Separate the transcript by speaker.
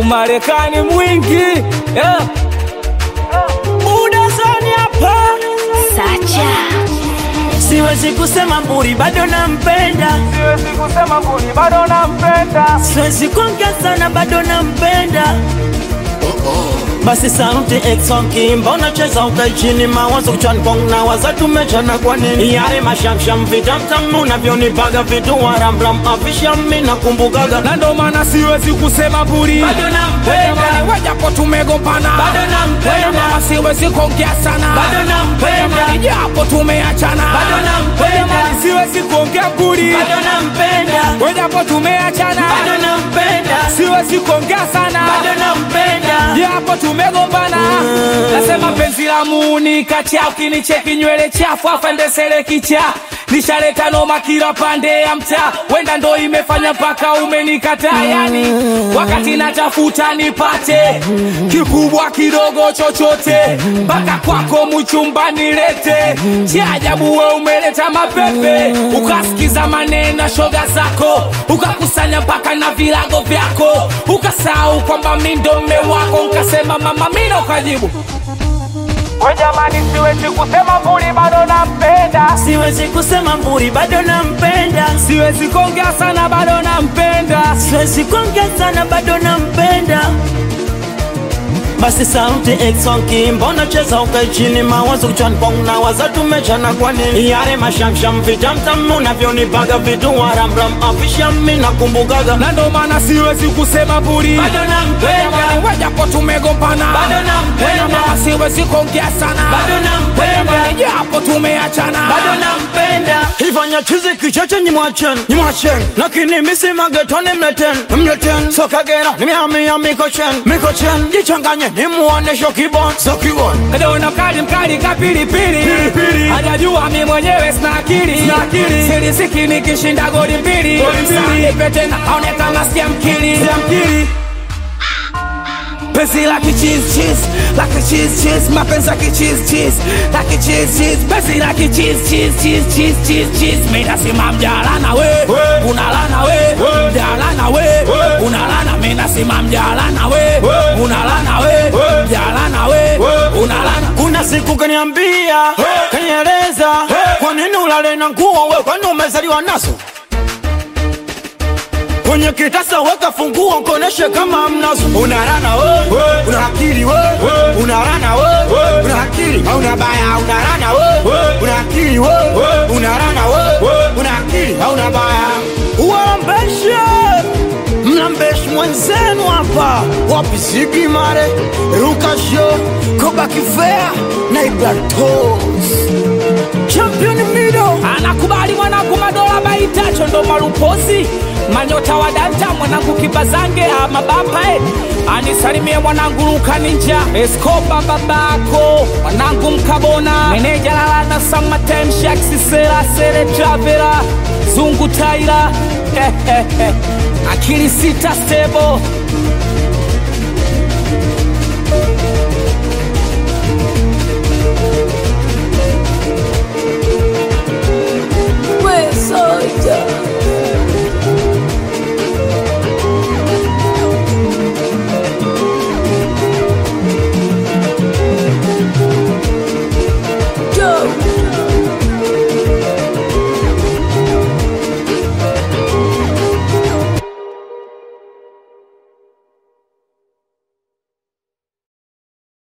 Speaker 1: umarekani mwingi yeah. udazani hapa
Speaker 2: Sacha
Speaker 3: Siwezi kusema mburi bado nampenda,
Speaker 1: siwezi kusema mbuni bado nampenda
Speaker 3: siwezi kuongea sana bado nampenda. Basi sauti exonki, mbona cheza ukai chini, mawazo kichwani kwangu na waza tumechana kwa nini? Yale mashamsham vitamtam unavyonipaga vitu waramram afisha mimi nakumbukaga
Speaker 1: na ndo maana siwezi kusema mburi
Speaker 3: bado nampenda,
Speaker 1: wajapo tumegombana
Speaker 3: Bado nampenda.
Speaker 1: Mama siwezi kuongea sana
Speaker 3: Bado nampenda.
Speaker 1: Mama japo tumeachana
Speaker 3: Bado nampenda.
Speaker 1: Mama siwezi kuongea mburi
Speaker 3: bado nampenda,
Speaker 1: wajapo tumeachana
Speaker 3: bado nampenda,
Speaker 1: siwezi kuongea sana
Speaker 3: bado nampenda.
Speaker 1: japo tumegombana nasema penzi la muni kati yao kinicheki nywele chafu afandesele kicha nishaleta noma kila pande ya mtaa wenda ndo imefanya mpaka umenikataa yani wakati natafuta nipate kikubwa kidogo chochote mpaka kwako mchumba nilete cha ajabu we umeleta mapepe ukasikiza maneno ya shoga zako ukakusanya mpaka na vilago vyako ukasahau kwamba mi ndo mme wako ukasema mama mina ukajibu we jamani siwezi kusema mbuli bado nampenda
Speaker 3: Siwezi kusema mburi bado nampenda,
Speaker 1: siwezi kuongea sana bado nampenda
Speaker 3: siwezi kuongea sana bado nampenda. Basi sauti exonki, mbona cheza ukai chini, mawazo kichwani kwangu na waza tumechana kwa nini? Yale mashamsham vitamtam unavyonipaga vitu waramram afisha mimi nakumbukaga
Speaker 1: na ndo maana siwezi kusema mbuli
Speaker 3: bado nampenda,
Speaker 1: wajapo tumegombana
Speaker 3: Bado nampenda.
Speaker 1: Mama siwezi kuongea sana
Speaker 3: Bado nampenda.
Speaker 1: japo tumeachana
Speaker 3: bado nampenda. Ifanya chizi kicheche nyimwachen, nyimwachen, lakini misi magetoni mleten, mleten. Sokagera nimehamia mikochen, mikochen, jichanganye nimuonesho kibon, so kibon.
Speaker 1: Kadona kali mkali kapilipili
Speaker 3: Pilipili.
Speaker 1: hajajua mi mwenyewe sina akili
Speaker 3: Sina akili.
Speaker 1: silisiki nikishinda goli mbili
Speaker 3: Goli mbili.
Speaker 1: Msanipe tena aone kama sikia mkili
Speaker 3: Siamkiri,
Speaker 1: penzi la kichiz chiz la kichiz chiz mapenzi ya kichiz chiz la kichiz chiz penzi la kichiz chiz chiz chiz chiz chiz mimi nasema mjalana we
Speaker 3: We.
Speaker 1: unalana we
Speaker 3: We.
Speaker 1: mjalana we
Speaker 3: We.
Speaker 1: unalana mimi nasema mjalana we
Speaker 3: We.
Speaker 1: unalana we
Speaker 3: We.
Speaker 1: mjalana we
Speaker 3: We.
Speaker 1: unalana
Speaker 3: kuna siku kaniambia, kanieleza, kwa nini ulale na nguo we, kwani umezaliwa nazo? kwenye kitasa weka funguo nkoneshe kama mnazo unarana we, una akili we, unarana we, una akili hauna baya unarana we, una akili we, unarana we, una akili hauna baya uwambeshe mlambeshi mwenzenu hapa wapisigi mare rukasho kobakifea na ibratos champion mido
Speaker 1: anakubali mwanangu madola baitacho ndo malupozi manyota wa danta mwanangu kibazange amabapae anisalimie mwanangu luka ninja eskoba babako mwanangu mkabona meneja lalana samatemshaksisera sere travela zungu taira akili sita stebo